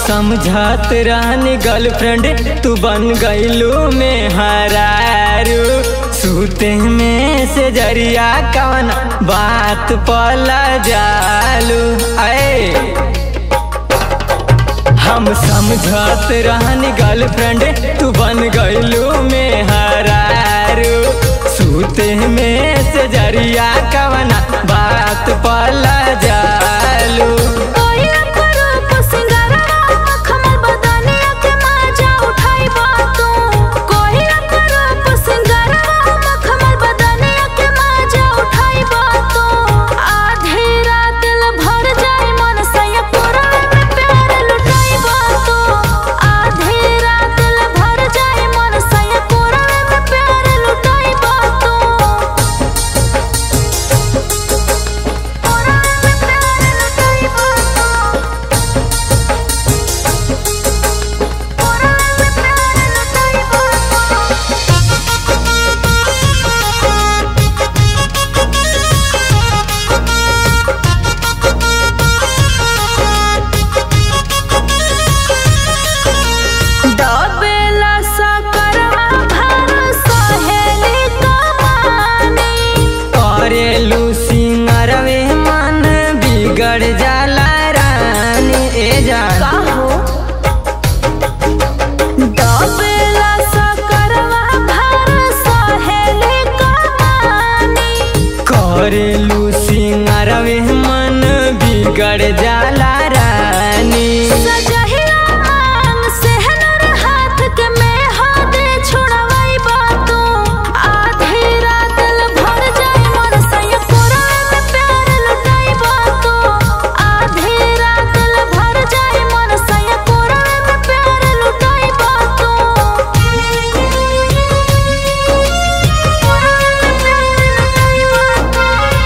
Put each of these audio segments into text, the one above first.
समझत रहनी गर्लफ्रेंड तू बन गईलू में हरारू सूते में से जरिया कवन बात पला जालू ऐ हम समझत रहनी गर्लफ्रेंड तू बन गईलू में हरारू सूते में से जरिया कवना बात पला जालू कोई रूप सिंगारवा मखमल बदनिया के माजा उठाई बातों कोई रूप सिंगारवा मखमल बदनिया के माजा उठाई बातों आधे रात ल भर जाए मन सया पूरा में प्यार लुटाई बातों आधे रात ल भर जाए मन सया पूरा में प्यार लुटाई बातों पूरा में प्यार लुटाई बातों पूरा में प्यार लुटाई बातों डबेला सा करवा भर सहेली कमानी करेलू सिंगरवे मन बिगड़ जाला रानी ए जान काहो डबेला सा करवा भर सहेली कमानी करेलू सिंगरवे मन बिगड़ जाला रानी सजहिया मांग सेहनर हाथ के में हाथ छोड़वाई बातों आधी रात ल भर जाए मन सया पूरा में प्यार लुटाई बातों आधी रात ल भर जाए मन सया पूरा में प्यार लुटाई बातों पूरा में प्यार लुटाई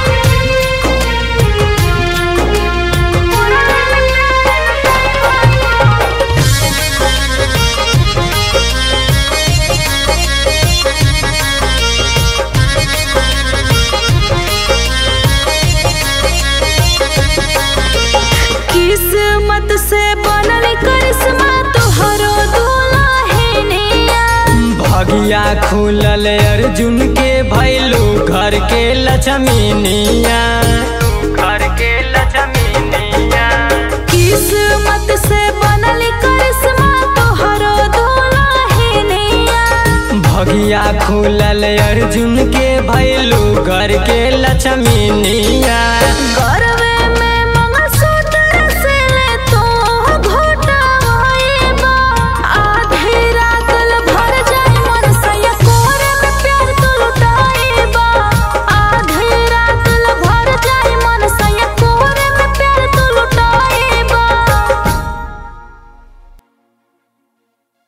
किस्मत से बनल करिश्मा तोहरो दुल्हनिया भगिया खुलल अर्जुन के भैलू घर के लक्ष्मीनिया घर के लक्ष्मीनिया किस्मत से बनल करिश्मा तोहरो दुल्हनिया भगिया खुलल अर्जुन के भैलू घर के लक्ष्मीनिया